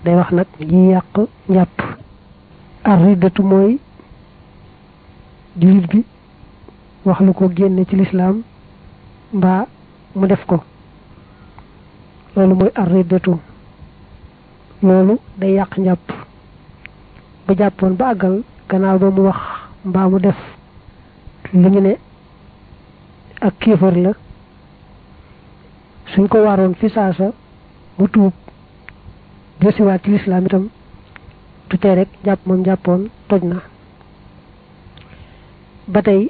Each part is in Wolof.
day wax nag yi yàq njàpp ar riddatu mooy jullit bi wax lu ko génne ci lislaam mbaa mu def ko loolu mooy ar riddatu loolu day yàq njàpp ba jàppoon ba àggal gannaaw ba mu wax mbaa mu def lu ñu ne ak kéefar la suñ ko waroon fi saasa mu tuub desiwaat ci lislaam itam du tee rek jàpp moom jàppoon toj na ba tey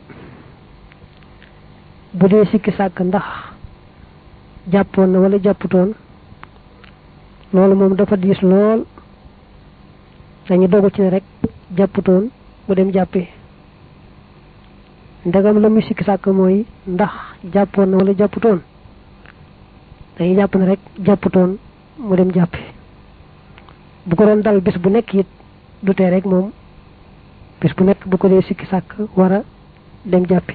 bu dee sikki sàkk ndax jàppoon na wala jàpputoon loolu moom dafa diis lool dañu dogu ci ne rek jàpputoon mu dem jàppi ndegam la muy sikki sàkk mooy ndax jàppoon na wala jàpputoon dañuy jàpp ne rek jàpputoon mu dem jàppi bu ko doon dal bis bu nekk it du tee rek moom bis bu nekk bu ko dee sikki sàkk war a dem jàppi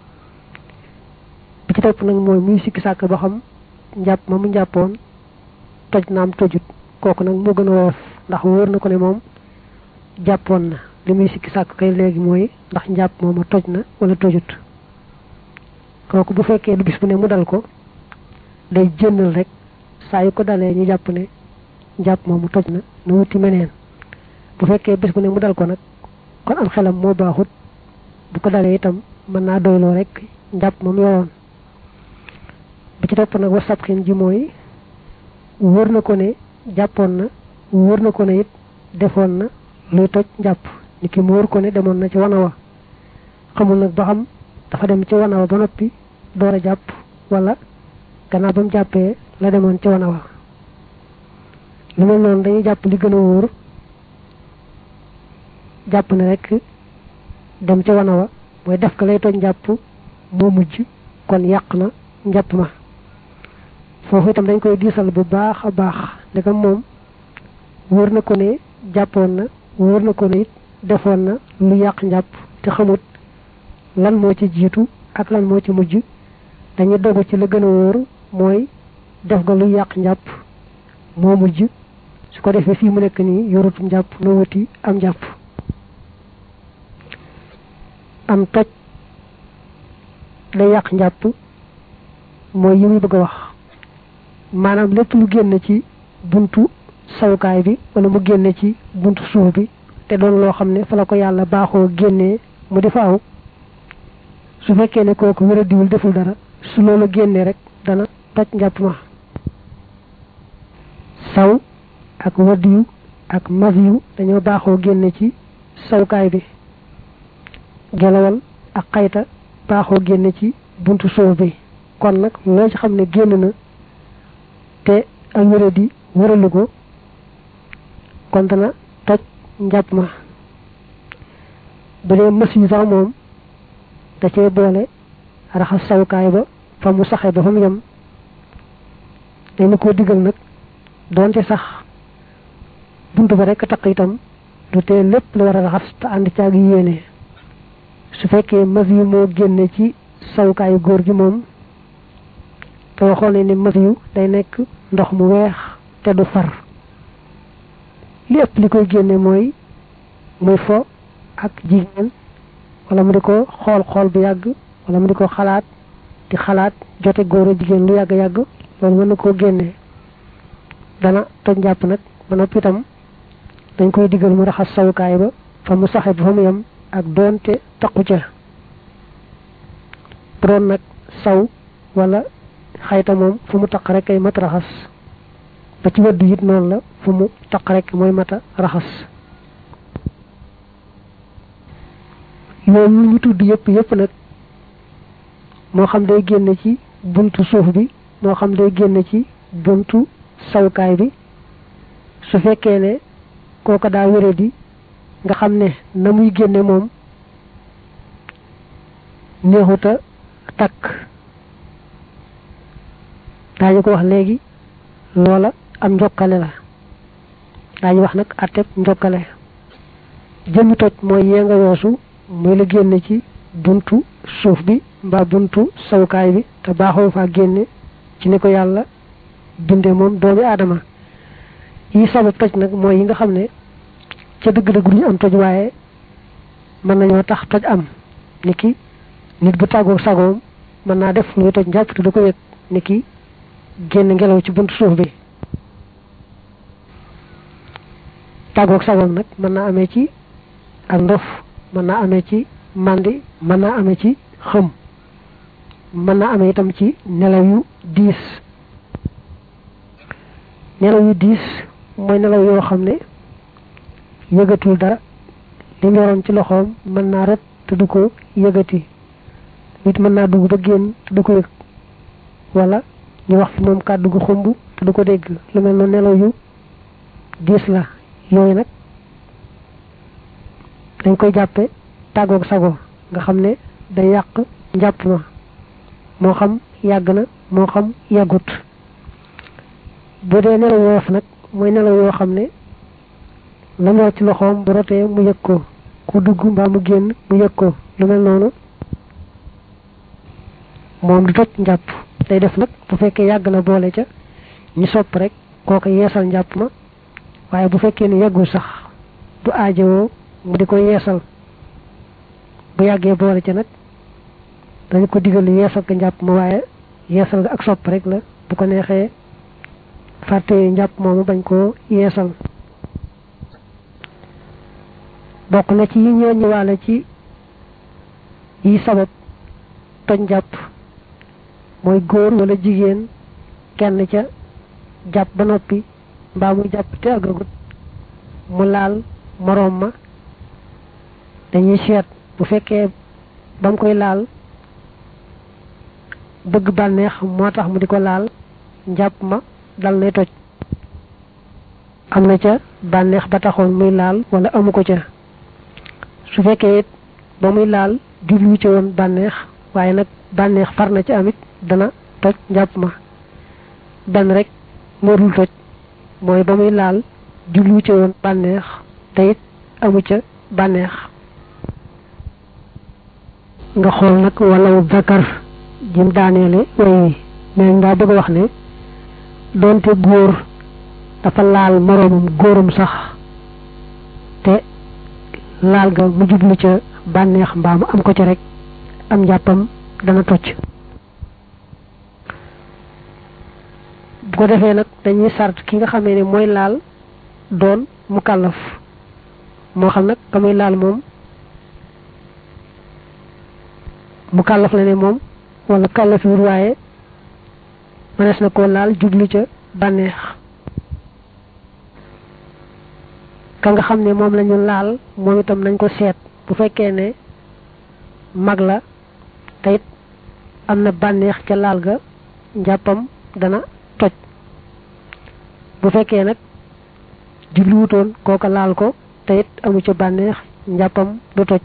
bi ci topp nag mooy muy sikki sàkk ba xam njàpp ma mu njàppoon toj naam tojut kooku nag moo gën a woyof ndax wóor na ko ne moom jàppoon na li muy sikki sàkk kay léegi mooy ndax njàpp mooma toj na wala tojut kooku bu fekkee du bis bu ne mu dal ko day jënnal rek saa yu ko dalee ñu jàpp ne njàpp moomu toj na na wuti meneen bu fekkee bis bu ne mu dal ko nag kon am xelam moo baaxut bu ko dalee itam mën naa doyloo rek njàpp moom yoroon bi ci topp nag wa sabxin ji mooy wóor na ko ne jàppoon na wóor na ko ne it defoon na luy toj njàpp ni ki mu wóor ko ne demoon na ci wana wa xamul nag ba xam dafa dem ci wana wa ba noppi door a jàpp wala gannaaw ba mu jàppee la demoon ci wana wa lu mel noonu dañuy jàpp li gën a wóor jàpp ne rek dem ci wana wa mooy def ko lay toj njàpp moo mujj kon yàq na njàpp ma foofu itam dañ koy diisal bu baax a baax ndegam moom wóor na ko ne jàppoon na wóor na ko ne it defoon na lu yàq njàpp te xamut lan moo ci jiitu ak lan moo ci mujj dañuy dogu ci la gën a wóor mooy def nga lu yàq njàpp moo mujj su ko defee fii mu nekk nii yorutu njàpp noo wuti am njàpp am toj day yàq njàpp mooy yi muy bëgg a wax maanaam lépp lu génn ci buntu sawukaay bi wala mu génne ci buntu suuf bi te doon loo xam ne fa la ko yàlla baaxoo génnee mu di fa aw su fekkee ne kooku wéra diwul deful dara su loolu génnee rek dana toj njàpp ma saw ak wadiyu ak maviyu dañoo baaxoo génne ci sawukaay bi gelawal ak xayta baaxoo génne ci buntu suuf bi kon nag loo ci xam ne génn na te ak wéra di wëralu ko kon dana toj njàpp ma bu dee mës yi sax moom da cee boole raxas sawukaay ba fa mu saxee ba fa mu yem dañ ko digal nag doonte sax bunt ba rek taq itam du tee lépp la war a raxas te ànd caag yéene su fekkee mës yi moo génne ci sawukaayu góor gi moom te waxoon ne ni mës yu day nekk ndox mu weex te du far li ëpp li koy génne mooy muy fo ak jigéen wala mu di ko xool xool bu yàgg wala mu di ko xalaat di xalaat jote góor a jigéen lu yàgg yàgg loolu mën na koo génne dana toj njàpp nag ba noppi itam dañ koy digal mu raxas sawukaay ba fa mu saxe ba fa mu yem ak doonte taqu ca bu doon nag saw wala xayta moom fu mu taq rek ay mat raxas ba ci wëdd it noonu la fu mu taq rek mooy mata raxas yooyu ñu tudd yëpp yëpp nag moo xam day génne ci buntu suuf bi moo xam day génne ci buntu sawukaay bi su fekkee ne kooka daa wére di nga xam ne na muy génne moom neexuta takk daañu ko wax léegi loola am njokkale la daañu wax nag atteb njokkale jëmmi toj mooy yee nga weesu muy la génne ci buntu suuf bi mbaa buntu sawukaay bi te baaxoo faa génne ci ni ko yàlla binde moom doomi aadama yi sabab toj nag mooy yi nga xam ne ca dëgg-dëgg duñu am toj waaye mën nañoo tax toj am ni ki nit bu tàggoog sagoom mën naa def luy toj njàpp te du ko yëg ni ki génn ngelaw ci buntu suuf bi tàggoog sagoom nag mën naa amee ci ak ndof mën naa amee ci màndi mën naa amee ci xëm mën naa amee itam ci nelaw yu diis nelaw yu diis mooy nelaw yoo xam ne yëgatul dara li mu yoroon ci loxoom mën naa rot te du ko yëgati nit mën naa dugg ba génn te du ko yëg wala ñu wax fi moom kàddu gu xumb te du ko dégg lu mel noonu nelaw yu diis la yooyu nag dañ koy jàppe tàggoog sago nga xam ne day yàq njàpp ma moo xam yàgg na moo xam yàggut bu dee nelaw woyof nag mooy nelaw yoo xam ne la mu ci loxoom bu rotee mu yëg ko ku dugg mbaa mu génn mu yëg ko lu mel noonu moom du toj njàpp day def nag bu fekkee yàgg na boole ca ñu sopp rek kooka yeesal njàpp ma waaye bu fekkee ni yàggul sax du aajowoo mu di ko yeesal bu yàggee boole ca nag dañu ko digal yeesal ko njàpp ma waaye yeesal nga ak sopp rek la bu ko neexee fàtte njàpp moomu bañ koo yeesal bokk na ci yi ñoo ñëwaale ci yi sabab toj njàpp mooy góor wala jigéen kenn ca jàpp ba noppi mbaa muy jàpp te agagut mu laal moroom ma dañuy seet bu fekkee ba mu koy laal bëgg bànneex moo tax mu di ko laal njàpp ma dal nay toj am na ca bànneex ba taxoon muy laal wala amu ko ca su fekkee it ba muy laal jublu ci woon bànneex waaye nag bànneex far na ci amit dana toj njàpp ma benn rek moo dul toj mooy ba muy laal jublu ci woon bànneex te it amu ca bànneex nga xool nag walaw zakar jim daaneele way wi mais daa bëgg a wax ne doonte góor dafa laal moroomam góoram sax te laal ga mu jublu ca bànneex mbaa mu am ko ca rek am njàppam dana tocc bu ko defee nag dañuy sart ki nga xamee ne mooy laal doon mu kàllaf moo xam nag ka muy laal moom mu kàllaf la ne moom wala kàllaf wur waaye mënees na koo laal jublu ca bànneex ka nga xam ne moom lañu laal moom itam nañ ko seet bu fekkee ne mag la te it am na bànneex ca laal ga njàppam dana toj bu fekkee nag jubluwutoon kooka laal ko te it amu ca bànneex njàppam du toj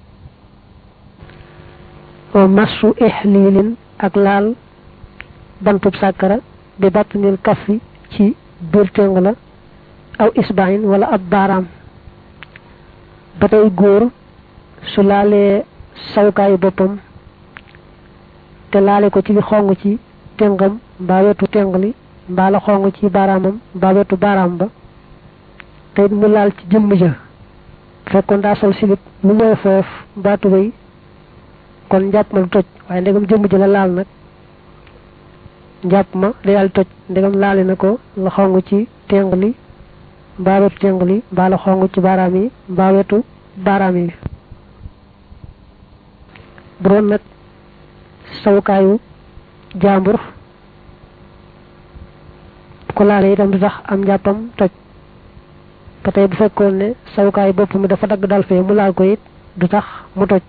wa massu ihlilin ak laal bantub sàkkara bi batnil kaffi ci biir tëng la aw isbahin wala ab baaraam ba tey góor su laalee sawkaayu boppam te laale ko ci xong ci tëngam mbaa wetu tëng li mbaa la xong ci baaraamam mbaa wetu baaraam ba te it mu laal ci jëmm ja fekkoon daa sol silip lu mooy foof mbaa tubéy kon njàpp ma du toj waaye ndegam jëmm ja la laal nag njàpp ma day daal toj ndegam laale na ko la xong ci tëng li mbaa wetu tëng li mbaa la xong ci baaraam yi mbaa wetu baaraam yi bu doon nag sawukaayu jàmbur bu ko laalee itam du tax am njàppam toj ba tey bu fekkoon ne sawukaayu bopp mi dafa dagg dal fee mu laal ko it du tax mu toj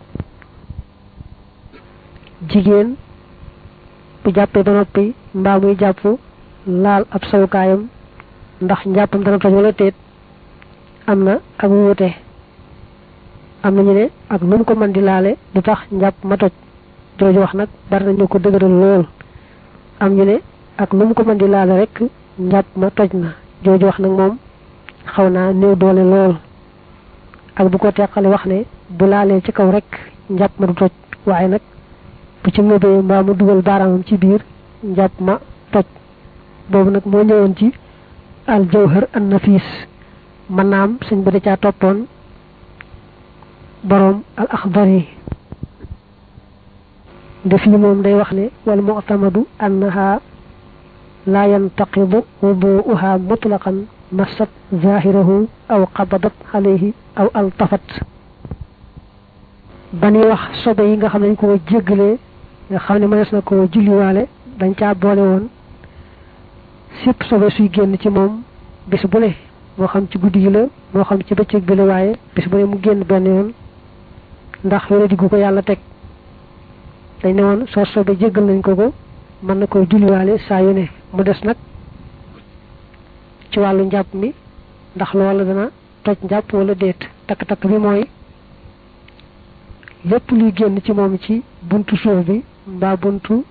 jigéen bu jàppee ba noppi mbaa muy jàpp laal ab sawukaayam ndax njàppam dana toj wala teet am na ak wuute am nañu ne ak nu mu ko mën di laale du tax njàpp ma toj jooju wax nag bari nañu ko dëgëral lool am ñu ne ak nu mu ko mën di laale rek njàpp ma toj na jooju wax nag moom xaw naa néew doole lool ak bu ko teqale wax ne bu laalee ci kaw rek njàpp ma du toj waaye nag bu ci ngëbee mbaa mu dugal baaraamam ci biir njàpp ma toj boobu nag moo ñëwoon ci al jawhar an nafis manam sëñ ba da caa toppoon borom al axdari def yi moom day wax ne wal mu'tamadu annaha la yantaqidu wudu'uha mutlaqan masat zahirahu aw qabadat alayhi aw altafat bani wax sobe yi nga xam ne dañ ko jéggale nga xam ne mënees na ko julliwaale dañ caa boole woon sépp sobe suy génn ci moom bis bu ne moo xam ci guddi gi la moo xam ci bëccëg bi la waaye bis bu ne mu génn benn yoon ndax wala diggu ko yàlla teg dañ ne woon soo sobe jéggal nañ ko ko mën na koy julliwaale saa yu ne mu des nag ci wàllu njàpp mi ndax loola dana toj njàpp wala déet takk-takk bi mooy lépp luy génn ci moom ci buntu suuf bi mbaa buntu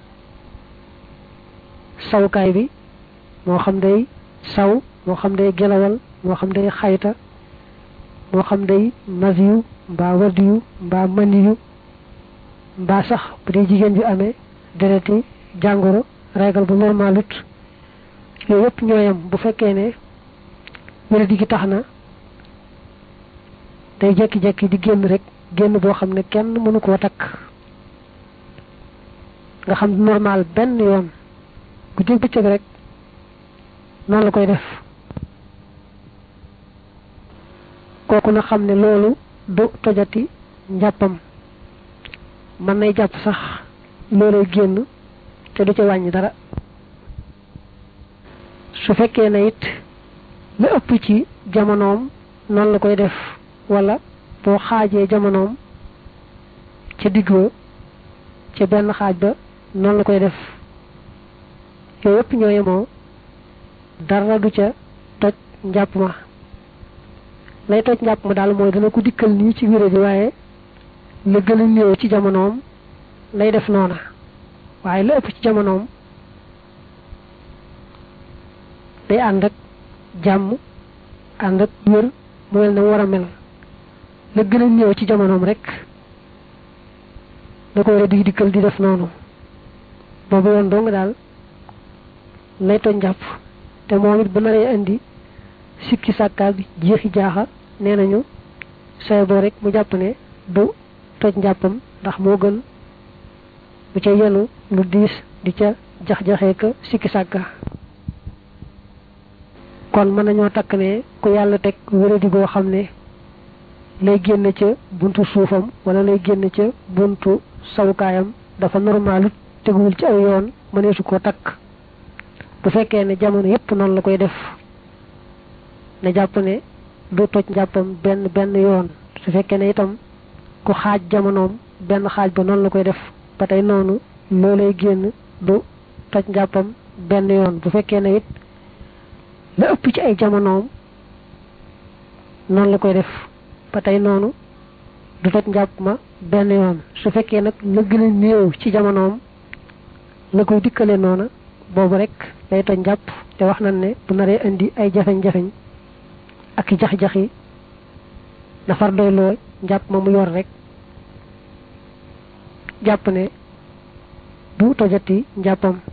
sawukaay bi moo xam day saw moo xam day gelawal moo xam day xayta moo xam day masiyu mbaa wadiyu mbaa maniyu mbaa sax bu dee jigéen ju amee dereti jàngoro régal bu normalut yooyu yëpp ñooyam bu fekkee ne wéradi gi tax na day jekki-jekki di génn rek génn boo xam ne kenn mënu koo takk nga xam normal benn yoon guddi bëccëg rek noonu la koy def kooku na xam ne loolu du tojati njàppam mën nay jàpp sax loolay génn te du ca wàññi dara su fekkee na it la ëpp ci jamonoom noonu la koy def wala boo xaajee jamonoom ca digg ba ca benn xaaj ba noonu la koy def yooyu yëpp ñoo yemoo dara du ca toj njàpp ma lay toj njàpp ma daal mooy dana ko dikkal nii ci wéré bi waaye la gën a néew ci jamonoom lay def noona waaye la ëpp ci jamonoom day ànd ak jàmm ànd ak wér mu mel na war a mel la gën a néew ci jamonoom rek da ko war a dig dikkal di def noonu boobu yoon dong daal lay toj njàpp te moom it bu naree indi sikki sàkkaak jeexi jaaxa nee nañu say boo rek mu jàpp ne du toj njàppam ndax moo gën bu ca yenu lu diis di ca jax-jaxee ka sikki sàkka kon mën nañoo takk ne ku yàlla teg wéradi goo xam ne lay génn ca buntu suufam wala lay génn ca buntu sawukaayam dafa normalut teguwul ci aw yoon mëneesu koo takk bu fekkee ne jamono yépp noonu la koy def na jàpp ne du toj njàppam benn benn yoon su fekkee ne itam ku xaaj jamonoom benn xaaj ba noonu la koy def ba tey noonu loolay génn du toj njàppam benn yoon bu fekkee ne it la ëpp ci ay jamonoom noonu la koy def ba tey noonu du toj njàpp ma benn yoon su fekkee nag la gën a néew ci jamonoom la koy dikkale noona boobu rek lay toj njàpp te wax nañ ne bu naree indi ay jafeñ-jafeñ ak i jax-jaxi nafar doyloo njàpp ma mu yor rek jàpp ne du tojati njàppam